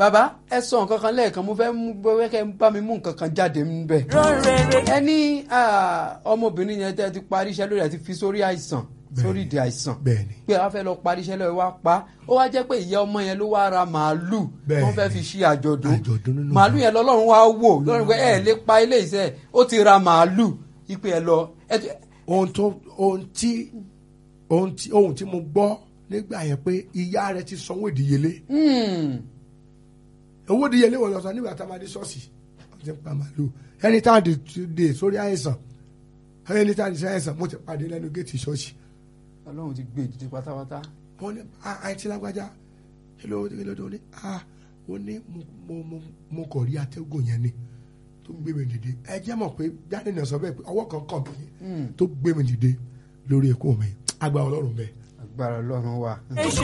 bàbá ẹ sọ nǹkan kan lẹ́ẹ̀kan mo fẹ́ mú bẹ́ẹ̀ kẹ́ ẹ bá mi mú nǹkan kan jáde níbẹ̀. rọrẹrẹ ẹ ní ah, ọmọbìnrin yẹn tẹ́ ẹ ti parí iṣẹ́ lórí ẹ ti fi sórí àìsàn sórí ìdí àìsàn bẹ́ẹ̀ni pé a fẹ́ lọ parí iṣẹ́ lọ́wọ́ wá pa ó wá jẹ́ pé ìyá ọmọ yẹn ló wá ra màálù Bẹ́ẹ̀ wọ́n fẹ́ fi ṣe àjọ̀dún Àjọ̀dún nínú màálù ìjọ. yẹn lọ́lọ́run wá wò lọ́run pé ẹ lè pa ilé iṣẹ́ ó ti ra màálù ipe ẹ lọ ẹ ti- ohun tó ohun tí ohun tí ohun tí mo gbọ́ nígbà yẹn pé ìyá rẹ ti sanwó ìdíyelé Hmm, owó ìdíyelé wọ̀ lọ́sàn nígbà tá a máa dé ṣọ́ọ̀ṣì wọ́n ti ń pa màálù ẹni tá a dé dé sórí àìsàn ẹni tá a dé sí àìsàn mo ti pàdé lẹ́nu géètì ṣọ́ọ̀ṣì ọlọ́run ti gbé ìdíje pátápátá wọ́n ní "Ah, àìtí lágbájá kí ló kí ló dé ó ní ah ó ní mo mo mo mo kọ̀ rí atẹ́gùn yẹn ni tó gbé mi dìde ẹ jẹ́ mọ̀ pé jáde náà sọ bẹ́ẹ̀ pé ọwọ́ kan kàn mí tó gbé mi dìde lórí ẹ̀kọ́ mi agbára ọlọ́run bẹ́ẹ̀. agbára ọlọ́run wà. ṣe